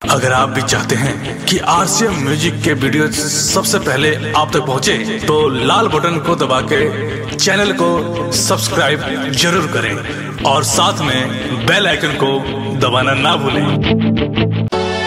अगर आप भी चाहते हैं कि आरसीएम म्यूजिक के वीडियो सबसे पहले आप तक पहुंचे, तो लाल बटन को दबा के चैनल को सब्सक्राइब जरूर करें और साथ में बेल आइकन को दबाना ना भूलें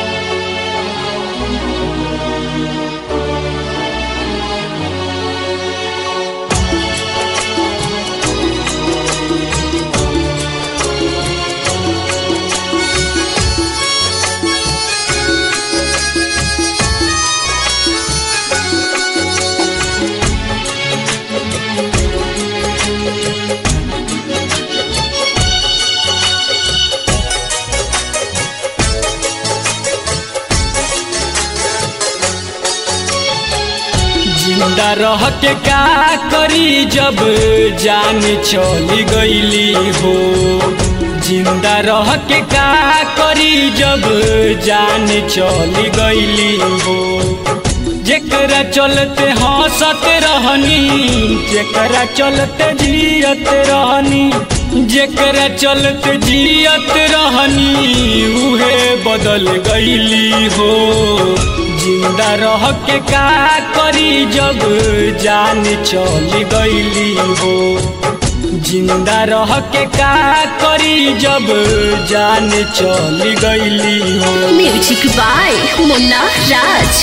जिंदा रह के का करी जब जान चली गईली हो जिंदा रह के का करी जब जान चली गईली हो जेकरा चलते हंसत रहनी जेकरा चलते जियत रहनी जेकरा चलते जियत रहनी उहे बदल गईली हो जिंदा रह के का करी जब जान चली गईली हो जिंदा रह के का करी जब जान चली गईली हो म्यूजिक बाय मुन्ना राज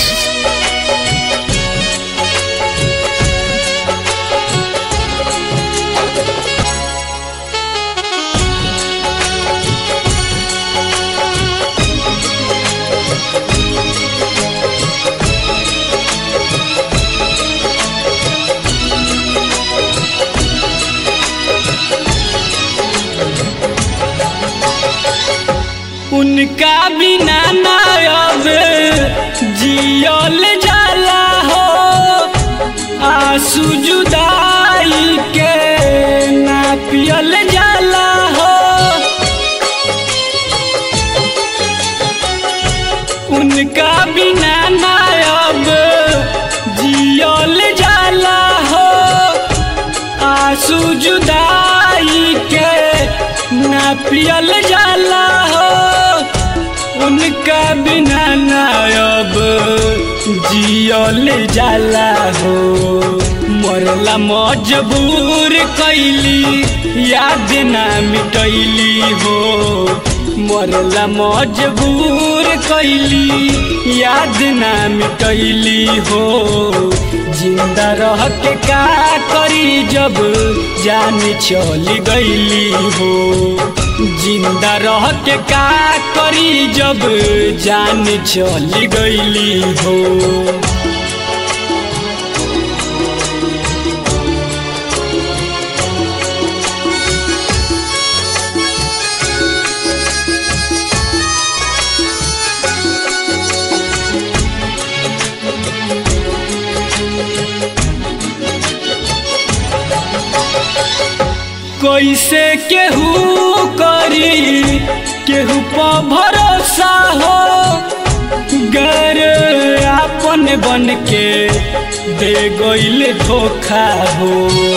उनका बिना ना अब जियल जाला हो आंसू जुदाई के ना पियल जाला हो उनका बिना ना अब जियल जाला हो आंसू जुदाई के ना पियल जाला हो उनका बिना ना अब जियल जाला हो मरला मजबूर कैली याद ना मिटैली हो मरला मजबूर कैली याद ना मिटैली हो जिंदा रह के का करी जब जान चली गईली हो जिंदा रह के का करी जब जान चली गईली हो कैसे केहू करी केहू पर भरोसा हो गर आपन बन के दे गईल धोखा हो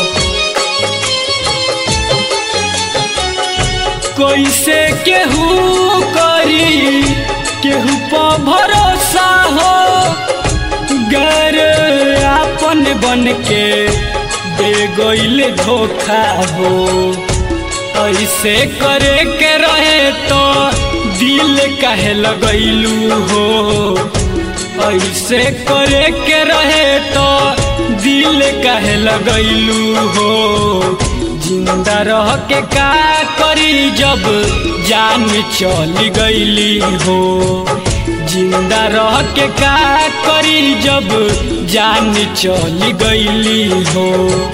कैसे केहू करी केहू पर भरोसा हो गर आपन बन के दे गईल धोखा हो ऐसे करे के रहे तो दिल काहे लगैलू हो ऐसे करे के रहे तो दिल काहे लगैलू हो जिंदा रह के का करी जब जान चली गईली हो जिंदा रह के का करी जब जान चली गईली हो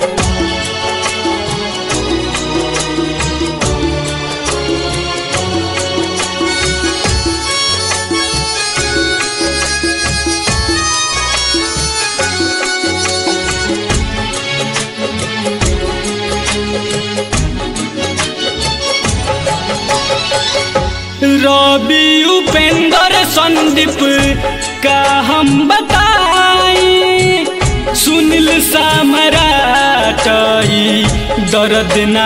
रवि उपेंद्र संदीप का हम बताई सुनील सामराटई दर्द ना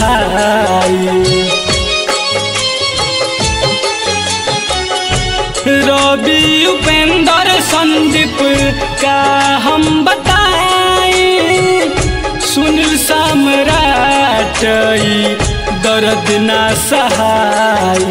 सहाई रवि उपेंद्र संदीप का हम बताएं सुनील सम्राट ई दर्द ना सहाय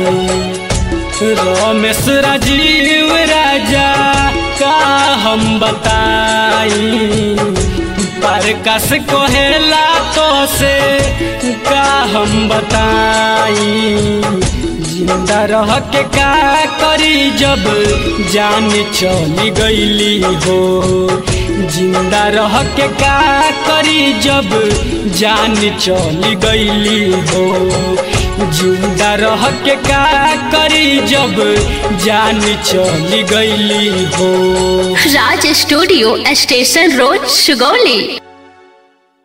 रमेश राजीव राजा का हम बताई प्रकाश कोहेला तो से का हम बताई जिंदा रह के का करी जब जान चली गईली हो जिंदा रह के का करी जब जान चली गईली हो जिंदा रह के का करी जब जान चली गईली हो Raj studio station road Sugauli